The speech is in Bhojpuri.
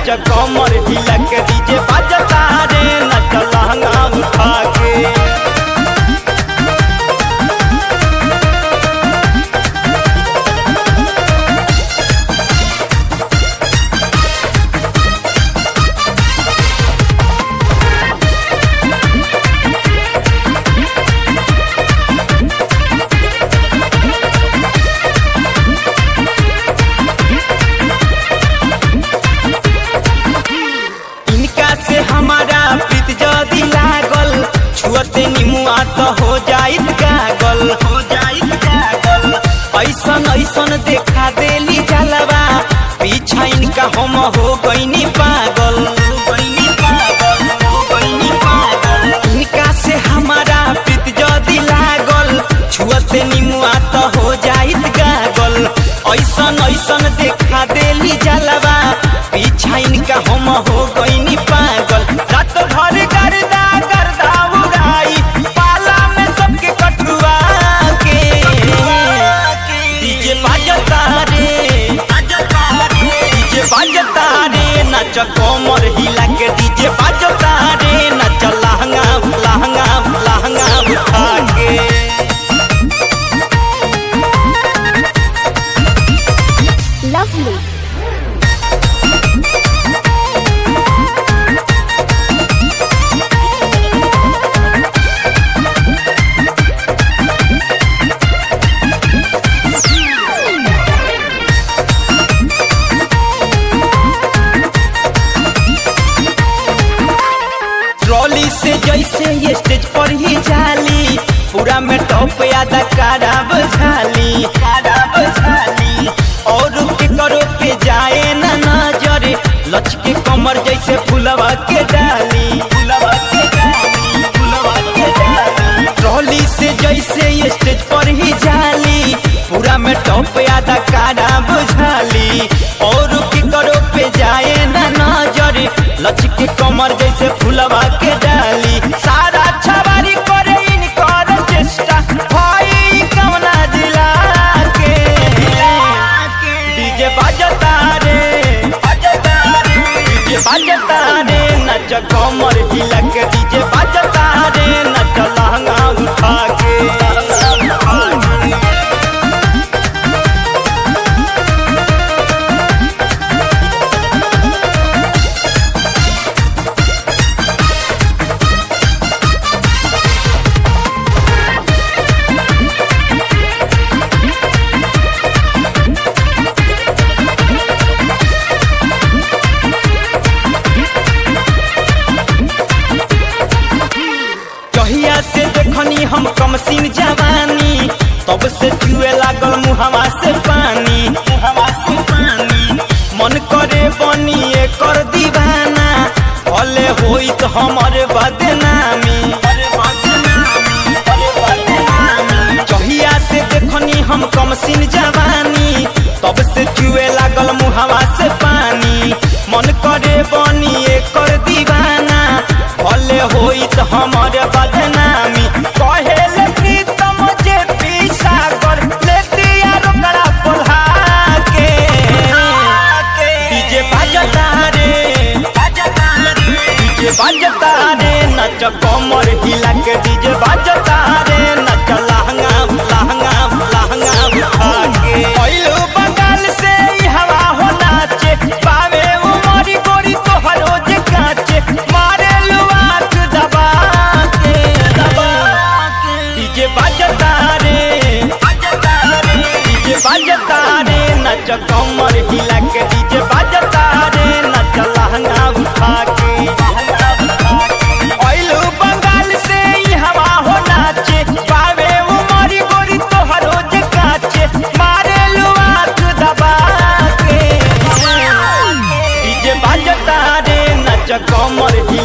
नच कमर हिला के डीजे बजता रे नच लहंगा उठा के इनका से हमारा प्रीत जदी लागल छुअते निमुआ तो हो जाइत गागल हो जाइत गागल ऐसन ऐसन देखा देली जलवा पीछा इनका हम हो गईनी पागल हो गईनी पागल, हो गईनी पागल। इनका से हमारा प्रीत जदी लागल छुअते निमुआ तो हो जाइत गागल ऐसन ऐसन देखा देली जलवा पीछा इनका हम हो गईनी पागल रात भर गर्दा गर्दा उड़ाई पाला में सबके कटुआ के डीजे बाजता रे डीजे बाजता रे नच कोमर हिला के डीजे बाजता रे नच लहंगा लहंगा लहंगा उठा के Lovely. ट्रॉली से जैसे ये स्टेज पर ही जाली पूरा में टॉप यादा खराब झाली खराब झाली और के करो के जाए ना नजर लचके कमर जैसे फुलवा के डाली फुलवा के डाली फुलवा के डाली ट्रॉली से जैसे ये स्टेज पर ही जाली पूरा में टॉप यादा खराब झाली और के करो पे जाए ना नजर लचके कमर जैसे फुलवा के डाली सारा छवारी करे इनकर चेष्टा भाई कवना दिला के डीजे बजता रे डीजे बजता रे नच कमर हिला के डीजे बजता रे नच लहंगा उठा के कहिया से देखनी हम कमसीन जवानी तब से जुए लागल मुहवा से पानी मुहवा से पानी मन करे बनी कर दीवाना भले होई तो हमर बदनामी कहिया से देखनी हम कमसीन जवानी तब से जुए लागल मुहवा से पानी मन करे बनी कर दीवाना भले होई तो हमर बदनामी कहेले प्रीतम जे पीसा कर ले दिया रोकड़ा पोल्हा के डीजे बजता रे डीजे बजता रे नच कमर हिला के डीजे बजता रे नच लहंगा लहंगा लहंगा उठा के पहिलो बंगाल से ई हवा हो नाचे पावे उमरी गोरी तोहरो जे काचे मारे लुआक दबा के दबा के डीजे बजता रे डीजे बजता रे नच कमर हिला के डीजे बजता रे नच लहंगा उठा के पहिलो बंगाल से ई हवा हो नाचे पावे उमरी गोरी तोहरो जे काचे मारे लुआक दबा के डीजे बजता रे नच कमर